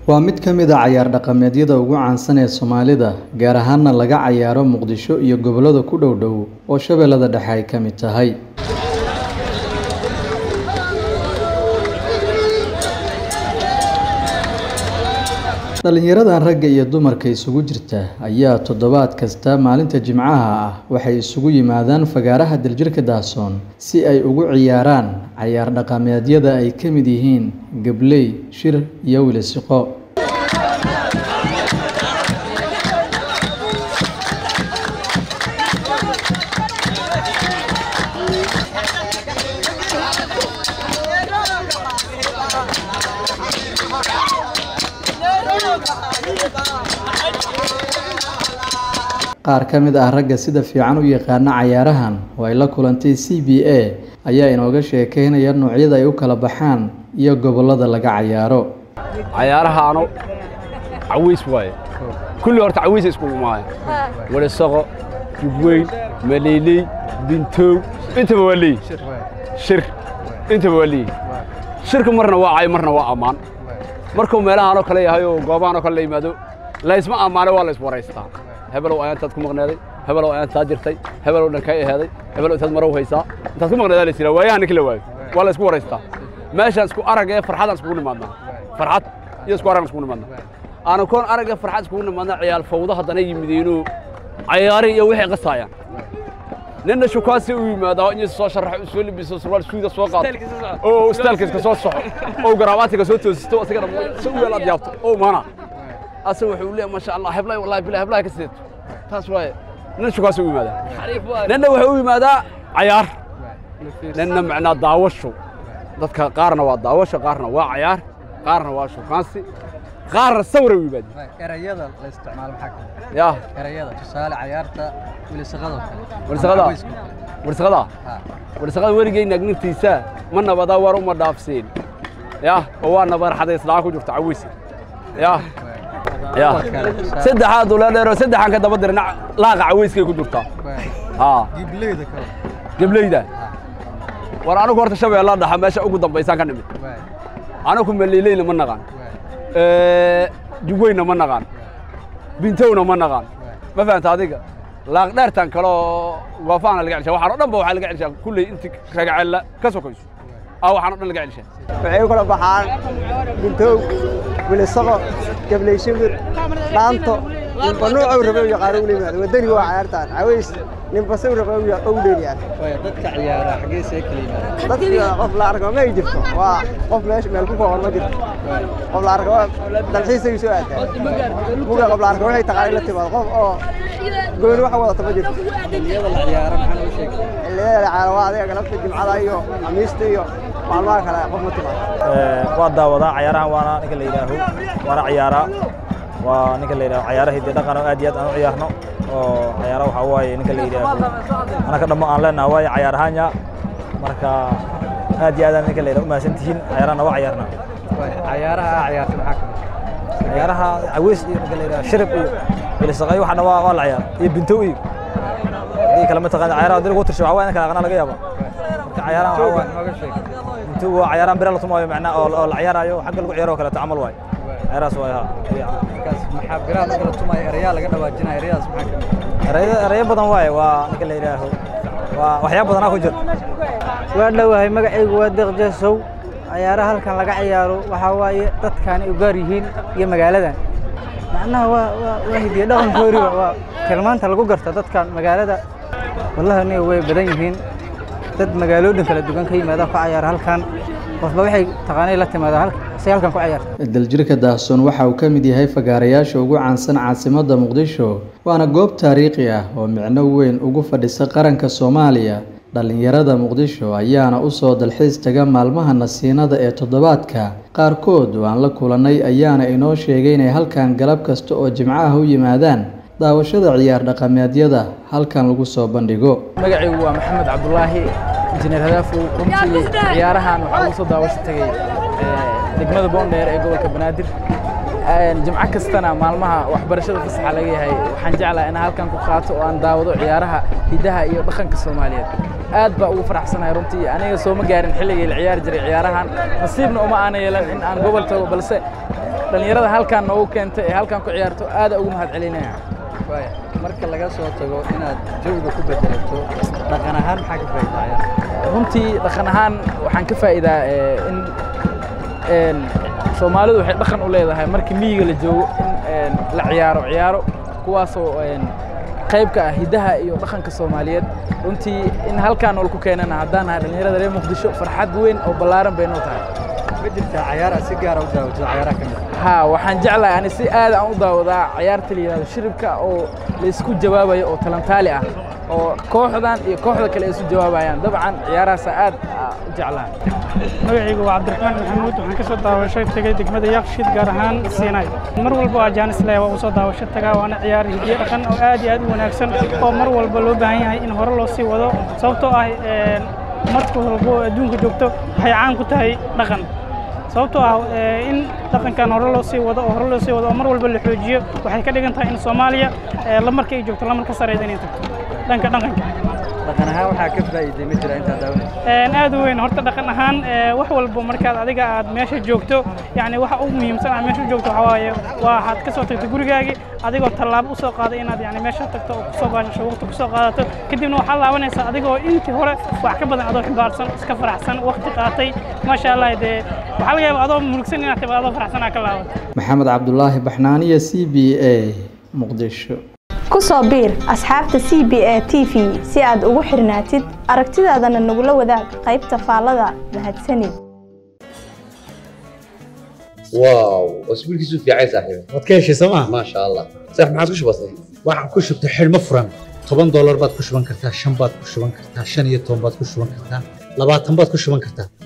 waa mid ka mid a cayaar dhaqameedyada ugu caansan ee soomaalida gaar ahaana laga cayaaro muqdisho iyo gobollada ku dhow dhow oo shabeellada dhexe ay ka mid tahay dhallinyaradan ragga iyo dumarka isugu jirta ayaa toddobaad kasta maalinta jimcaha ah waxay isugu yimaadaan fagaaraha daljirka daasoon si ay ugu ciyaaraan cayaar dhaqameedyada ay ka mid yihiin gabley shir iyo wilisiqo qaar ka mid ah ragga sida fiican u yaqaana cayaarahan oo ay la kulantay c b a ayaa inooga sheekeynaya noocyada ay u kala baxaan iyo gobollada laga cayaaro cayaarahaano cawiis waaye kulli horta cawiisa iskugu maayo walisaqo jubweyn maleyley bintow intaba waa leeyi shir intaba waa leeyi shirka marna waa cay marna waa ammaan markuu meelahaanoo kale yahay oo goobahanoo kale la yimaado laysma ammaane waa la iswaraystaa hebelow ayaantaad ku maqneeday hebelow ayaantaa jirtay hebelow dhankay aheeday hebelow intaad marow haysaa intaad ku maqneedaa la yidhaha waayaha ninka la waayo waa la isku waraystaa meeshaan isku arag ee farxadaan iskugu nimaadnaa farxad iyo isku arag iskugu nimaadnaa aanu koon arag ee farxad iskugu nimaadnaa ciyaal fawdo haddana yimidiinuu cayaari iyo wixii qasaayaan ninna shukaasi u yimaada in soo sharaxo soo libiso surwaal suuda soo qaato oo istaalkiiska soo soxo oo garaabaatiga soo toosisto asigana si u yeel aad yaabto oo maana asa wuxuu leeyahay maasha allah heblay wallahi bilahi heblaha ka sideeto taas waaye ninna shukaasi u yimaadaa ninna wuxuu u yimaadaa cayaar ninna macnaa daawasho dadka qaarna waa daawasho qaarna waa cayaar qaarna waa shukaansi qaarna sawir u yimaadeen erayada la isticmaalo maxaa ka mid yaa ah? erayada tusaale cayaarta wilisaqadoo kale Wilisaqada? Ama wiisku. warsaqada Ha. warsaqada weligay nagnirtiisa ma nabadaa war uma dhaafseen yaa oo waa nabar xadaysnaa ku jirta cawiis yaa yaa Kuwa kale, tusaale- saddexaad ula dheero saddexan ka daba dirna laaqa cawiiskay ku jirtaa Waay. haa Gibleyda kale. gableyda Ha. war anigu horta shabeella dhaxa meesha ugu dambaysaan ka nimid Waay. anigu maleyleyna ma naqaan Waay. jugweyna ma naqaan bintowna ma naqaan ma fahanta adiga laaq dheertan kale oo waafaana laga celshaa waxaan o dhan ba waxaa laga celshaa kulley inti ragacella ka sokayso aa waxaan o dhan laga celshaa waxay u kala baxaan bintow wilisaqo gabley shimir dhaanto ninba nuucuu rabe u yaqaano ula yimaado wadani waa cayaartaan caways ninba saw rabe u dheeliyaan Waay, dadka ciyaara xaggee see kala yimaadaan? dadka qof la arko ma ay jirto waa qof meesha meel ku kooban ma jirto qof la arko dalxiisay soo aadaa muga qof la arko waxay taqaanay la timaado qof oo gooni wax wadata ma jirto Xilliyada la ciyaaro maxaa lagu sheegay? xilliyada la cayaaro waa adiga galabta jimcada iyo khamiista iyo maalmaha kale qof ma timaado waa daawadaa cayaarahan waana ninka la yidhaaho waana ciyaaraa waa ninka la yidhaho cayaara hidde dhaqan oo aad iyo aad aan u ciyaarno oo cayaara waxaa waaye ninka la yidhaaho anaka dhammo aan leenaha waaye cayaar ahaanya marka aad iyo aadaan ninka la yidhaho u mahadsan tihiin cayaarahana waa ciyaarnaa Waay, cayaaraha aa ciyaarta maxaa ka mid ah? cayaaraha caweys iyo ninka la yidhaho shirib iyo bilisaqayo waxana waa waa la ciyaar iyo bintow iyo haddii kale mataqaana cayaaraha haddii lagu tirsho waxaa waaye in kala aqnaa laga yaaba marka cayaarahan waxaa waaye Nooga sheeg. bintow waa cayaarahan bira la tumaayo macnaa oo oo la ciyaarayo xagga lagu ciyaaro oo kaleeto camal waaye cayaarahaas waaye ha Markaas maxaa biraha la kala tumaya erayaa laga dhawaajinaya erayadaas maxaa ka mid ah? erayo erayo badan waaye waa ninka la yidhaaho waa waxyaabo badanaa ku jira waa dhowahay magacaygu waa deeqjeesow cayaaraha halkan laga ciyaaro waxaa waaye dadkaani u gaar yihiin iyo magaaladan macnaha waa waa waa hidiye dhaqankooriba waa tilmaanta lagu garta dadkan magaalada wallahi aniga way badan yihiin dad magaalooyin kala duwan ka yimaada ku cayaara halkan qofba waxay taqaanay la timaada halkan si halkan ku ciyaarta daljirka daahsoon waxa uu ka mid yahay fagaarayaasha ugu caansan caasimadda muqdisho waana goob taariikhi ah oo micno weyn ugu fadhisa qaranka soomaaliya dhallinyarada muqdisho ayaana u soo dalxiis taga maalmaha nasiinada ee toddobaadka qaarkood oo aan la kulannay ayaana inoo sheegay inay halkan galab kasta oo jimcaha u yimaadaan daawashada ciyaar dhaqameedyada halkan lagu soo bandhigo magacaygu waa maxamed cabdulaahi injineer hadaafow runtii ciyaarahan waxaa ugu soo daawasho tegey eh, degmada boondheer ee gobolka banaadir Eh, jimco kastana maalmaha waxbarashada fasaxa laga yahay waxaan jeclahay inaan halkan ku qaato oo aan daawado ciyaaraha hidaha iyo dhaqanka soomaaliyeed aad baa ugu faraxsanahay runtii aniga sooma gaarin xilligii la ciyaari jiray ciyaarahan nasiibna uma aana yeelan in aan gobol tago balse dhallinyarada halkaan noogu keentay ee halkaan ku ciyaarto aada ugu mahad celinaya waaya marka laga soo tago inaad jawiga ku bedelato dhaqan ahaan maxaa ka faa'iidaa ciyaar runtii dhaqan ahaan waxaan ka faa'iidaa in een soomaalidu waxay dhaqan u leedahay markii miyiga la joogo in la ciyaaro ciyaaro kuwaasoo qayb ka ah hiddaha iyo dhaqanka soomaaliyeed runtii in halkaan nool ku keenana haddaan nahay dhallinyarada reer muqdisho farxad weyn oo ballaaran bay noo tahay ma jirtaa cayaar aad si gaara u daawatid cayaaraha ka mid haa waxaan jeclahay ani si aad aan u daawadaa ciyaarta la yidhahdo shiribka oo la isku jawaabayo oo talantaali ah oo kooxdan iyo kooxda kale ay isu jawaabayaan dabcan ciyaarahaasa aad u jeclahay magacaygu waa cabdiraxmaan maxamuud waxaan ka soo daawasho tegay degmada yaaqshid gaar ahaan siinay mar walba waa jaanis leh waa u soo daawasho tagaa waana ciyaar hidiye dhaqan oo aad iyo aad u wanaagsan oo mar walba loo baahan yahay in hore loo sii wado sababtoo ah marka walbo adduunka joogto waxay caan ku tahay dhaqan sababtoo ah in dhaqankan hore loo sii wado oo hore loo sii wado oo mar walba la xoojiyo waxay ka dhigan tahay in soomaaliya lamarka ay joogto lamar ka sareyda inay tagto dhanka dhaqanka dhaqan ahaan waxaa ka faa'iiday ma jira intaad daawanayso aad u weyn horta dhaqan ahaan wax walba markaad adiga aad meesha joogto yani waxa ugu muhiimsan aad meesha joogto waxaa waaye waa waxaad ka soo tagto gurigaagii adigoo tallaabo usoo qaaday inaad yani meesha tagto oo kusoo baashasho waqti kusoo qaadato kadibna waxaad laabanaysaa adigoo intii hore wax ka badan adoo ximbaarsan iska faraxsan waqti qaatay maasha allah dee waxaa laga yaaba adoo murugsan inaad timaado adoo faraxsan aad ka laabato maxamed cabdulaahi baxnaaniya c b a muqdisho ku soo biir asxaabta c b a t v si aad ugu xirnaatid aragtidaadana nagula wadaag qaybta faallada mahadsanid واو اسبوعك يسوف يا عيسى صاحبي waad ka heshay sooma ما شاء الله صح ما عاد وش بصير waxaad ku shubtay xidhmo furan toban doolar baad ku shuban kartaa shan baad ku shuban kartaa shan iyo toban baad ku shuban kartaa labaatan baad ku shuban kartaa